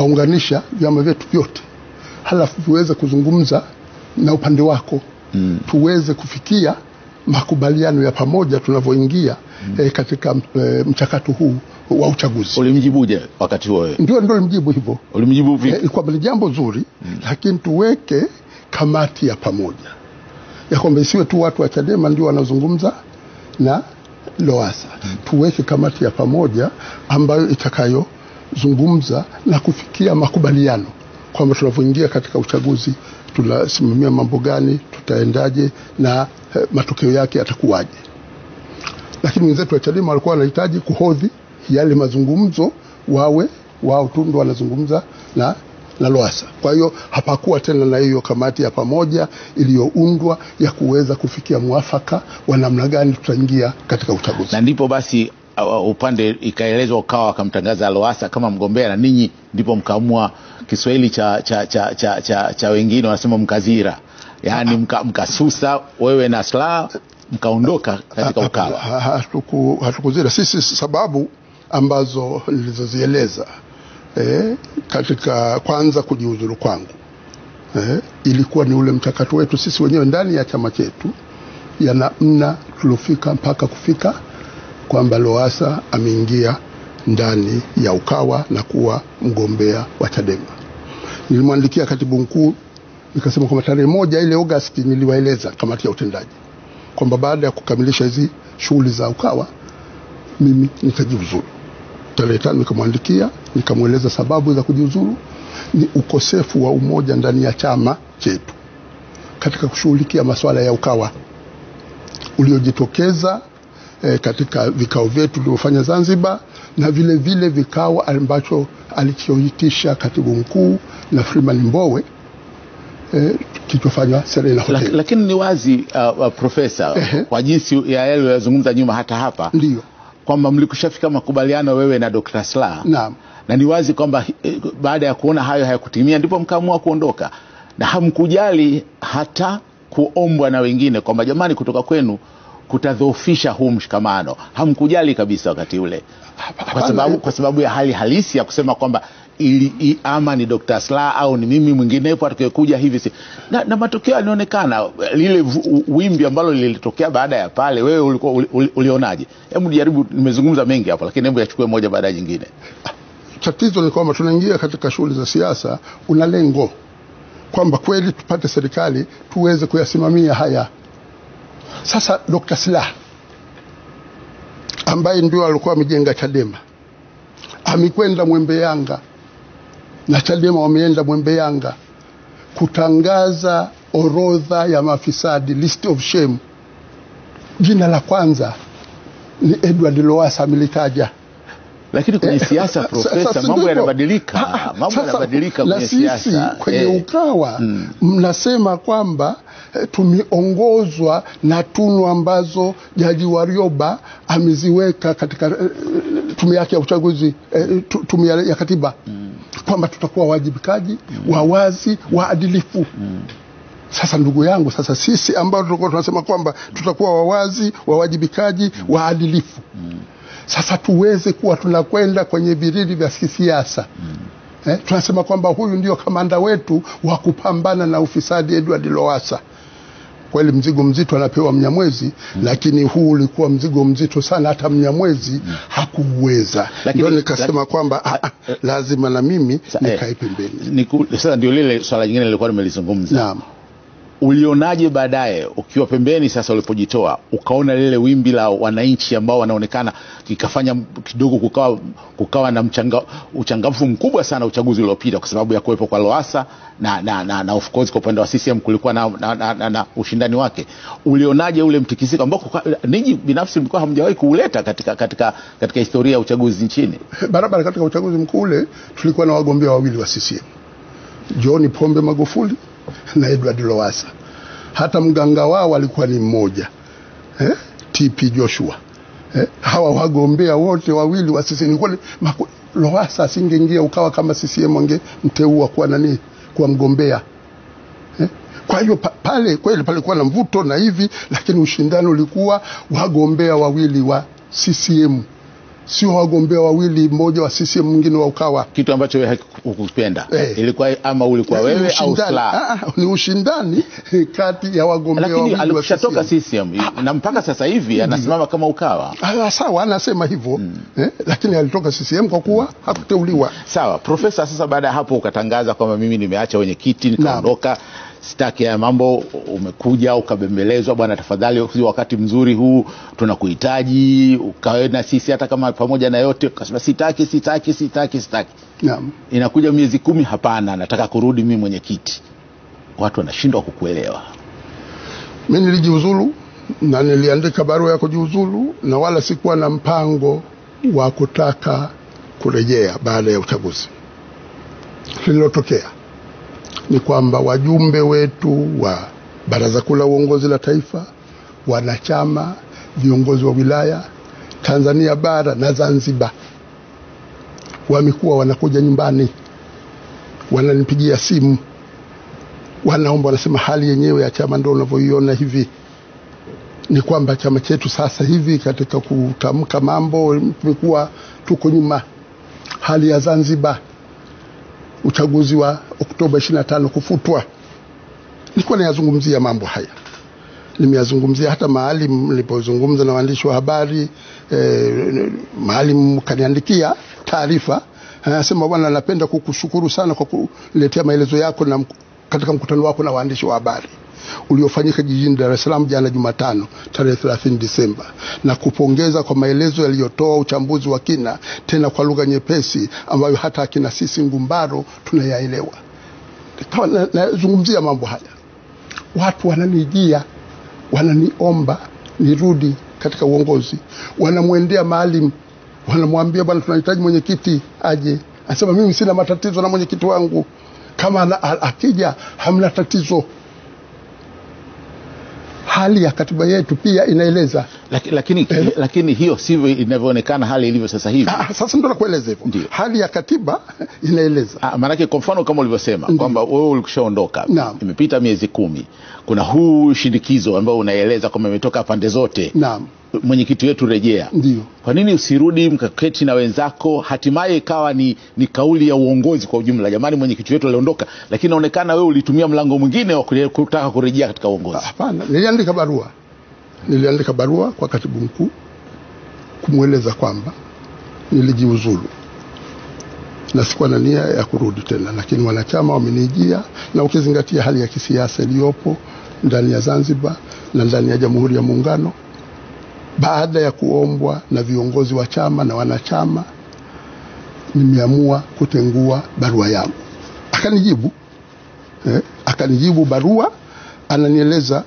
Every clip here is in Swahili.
kuwaunganisha vyama vyetu vyote, halafu tuweze kuzungumza na upande wako mm. tuweze kufikia makubaliano ya pamoja tunavyoingia mm. eh, katika eh, mchakato huu wa uchaguzi. Ulimjibuje wakati huo wewe? Ndio ndio mjibu hivyo Ulimjibu vipi? eh, kwamba ni jambo zuri mm. lakini tuweke kamati ya pamoja ya kwamba isiwe tu watu wa Chadema ndio wanazungumza na Lowassa mm. tuweke kamati ya pamoja ambayo itakayozungumza na kufikia makubaliano kwamba tunavyoingia katika uchaguzi tunasimamia mambo gani, tutaendaje na eh, matokeo yake yatakuwaje. Lakini wenzetu wa Chadema walikuwa wanahitaji kuhodhi yale mazungumzo, wawe wao tu ndo wanazungumza na na Lowassa. Kwa hiyo hapakuwa tena na hiyo kamati ya pamoja iliyoundwa ya kuweza kufikia mwafaka wa namna gani tutaingia katika uchaguzi. na ndipo basi uh, upande ikaelezwa ukawa wakamtangaza Lowassa kama mgombea na ninyi ndipo mkaamua Kiswahili cha, cha, cha, cha, cha, cha wengine wanasema mkazira, yaani mka, mkasusa wewe na Slaa mkaondoka katika Ukawa. Ha- ha- hatuku- hatukuzira sisi sababu ambazo nilizozieleza eh, katika kwanza kujiuzuru kwangu eh, ilikuwa ni ule mchakato wetu sisi wenyewe ndani ya chama chetu ya namna tuliofika mpaka kufika kwamba Lowassa ameingia ndani ya Ukawa na kuwa mgombea wa Chadema. Nilimwandikia katibu mkuu nikasema kwamba tarehe moja ile Agosti niliwaeleza kamati ya utendaji kwamba baada ya kukamilisha hizi shughuli za Ukawa mimi nitajiuzuru. Tarehe tano nikamwandikia nikamweleza sababu za kujiuzuru ni ukosefu wa umoja ndani ya chama chetu katika kushughulikia masuala ya Ukawa uliojitokeza eh, katika vikao vyetu tulivyofanya Zanzibar na vile vile vikao ambacho alichoitisha katibu mkuu na Freeman Mbowe eh, kilichofanywa Serena Lak, Hotel. lakini ni wazi uh, uh, profesa Ehe. kwa jinsi ya yale uliyozungumza nyuma hata hapa Ndiyo, kwamba mlikushafika makubaliano wewe na Dr. Slaa naam. na ni wazi kwamba eh, baada ya kuona hayo hayakutimia ndipo mkaamua kuondoka na hamkujali hata kuombwa na wengine kwamba jamani kutoka kwenu kutadhoofisha huu mshikamano hamkujali kabisa wakati ule kwa Hapana, sababu, kwa sababu ya hali halisi ya kusema kwamba ili, i, ama ni Dr. Slaa au ni mimi mwinginepo atakayekuja hivi si. Na, na matokeo yanaonekana lile vu- wimbi ambalo lilitokea baada ya pale, wewe ulikuwa uli, uli, ulionaje? Hebu jaribu, nimezungumza mengi hapo, lakini hebu yachukue moja baada ya nyingine. tatizo ni kwamba tunaingia katika shughuli za siasa, una lengo kwamba kweli tupate serikali tuweze kuyasimamia haya. Sasa Dr. Slaa ambaye ndio alikuwa amejenga Chadema amekwenda Mwembe Yanga na Chadema wameenda Mwembe Yanga kutangaza orodha ya mafisadi, list of shame. Jina la kwanza ni Edward Lowassa amelitaja lakini kwenye Eh, siasa sasa profesa, si mambo ndivyo? yanabadilika, Ah, ah, mambo sasa, yanabadilika na kwenye sisi siasa kwenye Eh, Ukawa mnasema kwamba eh, tumeongozwa na tunu ambazo Jaji Warioba ameziweka katika eh, tume yake ya uchaguzi eh, tu- tume ya ya katiba kwamba tutakuwa wajibikaji, wawazi, waadilifu. Sasa ndugu yangu, sasa sisi ambao tulikuwa tunasema kwamba tutakuwa wawazi, wawajibikaji, waadilifu sasa tuweze kuwa tunakwenda kwenye virili vya kisiasa eh, tunasema kwamba huyu ndio kamanda wetu wa kupambana na ufisadi Edward Lowassa. Kweli mzigo mzito anapewa Mnyamwezi lakini huu ulikuwa mzigo mzito sana, hata Mnyamwezi hakuuweza. Lakini- Ndio nikasema kwamba ah, ah, lazima na mimi Sa- eh, nikae pembeni. niku- Sasa ndio lile swala jingine nilikuwa nimelizungumza. Naam. ulionaje baadaye ukiwa pembeni sasa ulipojitoa ukaona lile wimbi la wananchi ambao wanaonekana ikafanya kidogo kukawa, kukawa na mchanga, uchangamfu mkubwa sana uchaguzi uliopita kwa sababu ya kuwepo kwa Lowassa na, na, na, na of course kwa upande wa CCM kulikuwa na, na, na, na, na ushindani wake ulionaje ule mtikisiko ambao kuka- ninyi binafsi mlikuwa hamjawahi kuuleta katika, katika, katika historia ya uchaguzi nchini barabara katika uchaguzi mkuu ule tulikuwa na wagombea wawili wa CCM John Pombe Magufuli na Edward Lowassa. Hata mganga wao alikuwa ni mmoja eh? TP Joshua eh? hawa wagombea wote wawili wa CCM kweli Maku- Lowassa asingeingia Ukawa kama CCM wangemteua kuwa nani kuwa mgombea eh? Kwa hiyo pa, pale kweli palikuwa na mvuto na hivi, lakini ushindani ulikuwa wagombea wawili wa CCM sio wagombea wawili, mmoja wa CCM mwingine wa Ukawa. kitu ambacho wewe hukupenda Eh. ilikuwa ama ulikuwa Ni wewe au ushindani. Slaa Ah, ah, ni ushindani kati ya wagombea lakini wawili wa alikushatoka CCM. CCM na mpaka sasa hivi anasimama kama Ukawa. Ah, sawa, anasema hivyo eh, lakini alitoka CCM kwa kuwa hakuteuliwa. Sawa Profesa, sasa baada ya hapo ukatangaza kwamba mimi nimeacha wenyekiti nikaondoka, sitaki ya mambo. Umekuja ukabembelezwa, bwana, tafadhali, si wakati mzuri huu, tunakuhitaji ukawe na sisi, hata kama pamoja na yote. Ukasema sitaki, sitaki, sitaki, sitaki. Naam. Inakuja miezi kumi, hapana, nataka kurudi mimi mwenyekiti. Watu wanashindwa kukuelewa. Mimi nilijiuzulu na niliandika barua ya kujiuzulu na wala sikuwa na mpango wa kutaka kurejea baada ya uchaguzi. Lililotokea ni kwamba wajumbe wetu wa Baraza Kuu la Uongozi la Taifa, wanachama, viongozi wa wilaya Tanzania bara na Zanzibar wamekuwa wanakuja nyumbani, wananipigia simu wanaomba, wanasema hali yenyewe ya chama ndio unavyoiona hivi, ni kwamba chama chetu sasa hivi katika kutamka mambo tumekuwa tuko nyuma. Hali ya Zanzibar, uchaguzi wa Oktoba 25 kufutwa, nilikuwa nayazungumzia mambo haya, nimeyazungumzia hata maalim nilipozungumza na waandishi wa habari eh, maalim kaniandikia taarifa anasema, bwana, napenda kukushukuru sana kwa kuletea maelezo yako na mk- katika mkutano wako na waandishi wa habari uliofanyika jijini Dar es Salaam jana Jumatano tarehe 30 Disemba, na kupongeza kwa maelezo yaliyotoa uchambuzi wa kina, tena kwa lugha nyepesi ambayo hata akina sisi Ngumbaro tunayaelewa. Nikawa na- nazungumzia mambo haya, watu wananijia, wananiomba nirudi katika uongozi, wanamwendea Maalim, wanamwambia bwana, tunahitaji mwenyekiti aje. Anasema mimi sina matatizo na mwenyekiti wangu, kama ana- a- akija hamna tatizo. Hali ya katiba yetu pia inaeleza Laki- lakini, lakini hiyo sivyo inavyoonekana hali ilivyo sasa hivi. Ah, sasa ndo nakueleza hivyo. Ndio. Hali ya katiba inaeleza Ah, maanake kwa mfano kama ulivyosema kwamba wewe ulikushaondoka, Naam. imepita miezi kumi, kuna huu shinikizo ambao unaeleza kwamba imetoka pande zote, naam, mwenyekiti wetu rejea. ndio Kwa nini usirudi mkaketi na wenzako, hatimaye ikawa ni, ni kauli ya uongozi kwa ujumla, jamani, mwenyekiti wetu aliondoka, lakini inaonekana wewe ulitumia mlango mwingine wa kule- kutaka kurejea katika uongozi. Hapana, niliandika barua, niliandika barua kwa katibu mkuu kumweleza kwamba nilijiuzulu na sikuwa na nia ya kurudi tena, lakini wanachama wamenijia, na ukizingatia hali ya kisiasa iliyopo ndani ya Zanzibar na ndani ya Jamhuri ya Muungano, baada ya kuombwa na viongozi wa chama na wanachama, nimeamua kutengua barua yangu. Akanijibu eh, akanijibu barua, ananieleza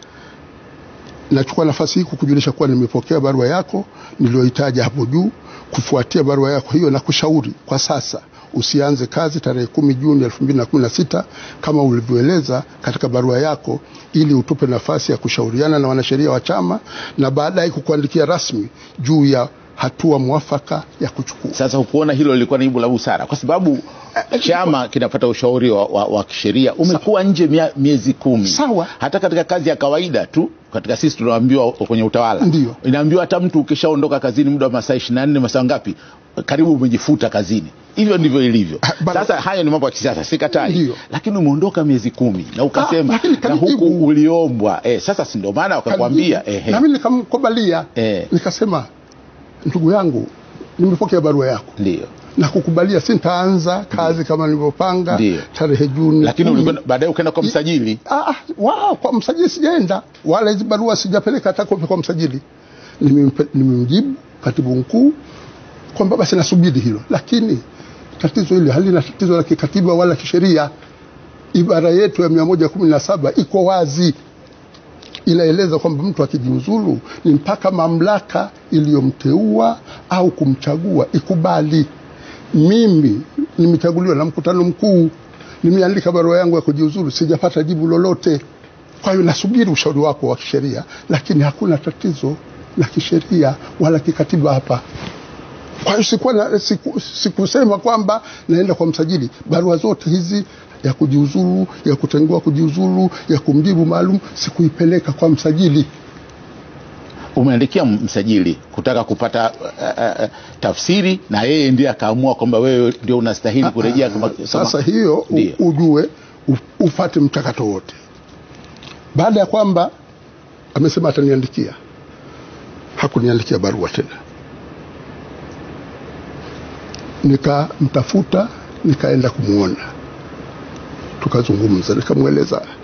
nachukua nafasi hii kukujulisha kuwa nimepokea barua yako niliyoitaja hapo juu. Kufuatia barua yako hiyo, na kushauri kwa sasa usianze kazi tarehe kumi Juni elfu mbili na kumi na sita kama ulivyoeleza katika barua yako, ili utupe nafasi ya kushauriana na wanasheria wa chama na baadaye kukuandikia rasmi juu ya hatua mwafaka ya kuchukua. Sasa hukuona hilo lilikuwa ni jibu la busara, kwa sababu chama kinapata ushauri wa, wa, wa kisheria. Umekuwa nje mia, miezi kumi. Sawa. Hata katika kazi ya kawaida tu, katika sisi tunaambiwa kwenye utawala, Ndio. inaambiwa hata mtu ukishaondoka kazini muda wa masaa ishirini na nne masaa ngapi, karibu umejifuta kazini. Hivyo ndivyo ilivyo. Ah, bana- Sasa hayo ni mambo ya kisiasa, sikatai, Ndio. lakini umeondoka miezi kumi na Ah, ukasema lakini na kanijibu. huku uliombwa eh, sasa si ndio maana wakakwambia ehe, nami nikamkubalia Eh. nikasema, ndugu yangu, nimepokea barua yako ndio na kukubalia, sintaanza kazi kama nilivyopanga Ndio. tarehe Juni lakini kumi. ulikwenda- baadaye ukaenda kwa msajili Ah, ah, wa, kwa msajili sijaenda, wala hizi barua sijapeleka hata kopi kwa msajili. Nimempe- Nimemjibu katibu mkuu kwamba basi nasubiri hilo, lakini tatizo hili halina tatizo la kikatiba wala kisheria. Ibara yetu ya mia moja kumi na saba iko wazi, inaeleza kwamba mtu akijiuzulu ni mpaka mamlaka iliyomteua au kumchagua ikubali. Mimi nimechaguliwa na mkutano mkuu, nimeandika barua yangu ya kujiuzulu, sijapata jibu lolote. Kwa hiyo nasubiri ushauri wako wa kisheria, lakini hakuna tatizo la kisheria wala kikatiba hapa. Kwa hiyo sikuwa na, siku, sikusema kwamba naenda kwa msajili. Barua zote hizi ya kujiuzulu, ya kutengua kujiuzulu, ya kumjibu maalum, sikuipeleka kwa msajili. umeandikia msajili kutaka kupata uh, uh, tafsiri na yeye ndiye akaamua kwamba wewe ndio unastahili kurejea kama, kama, Sasa hiyo u, Ndiyo. ujue u- ufate mchakato wote. Baada ya kwamba amesema ataniandikia, hakuniandikia barua tena, nikamtafuta, nikaenda kumwona, tukazungumza, nikamweleza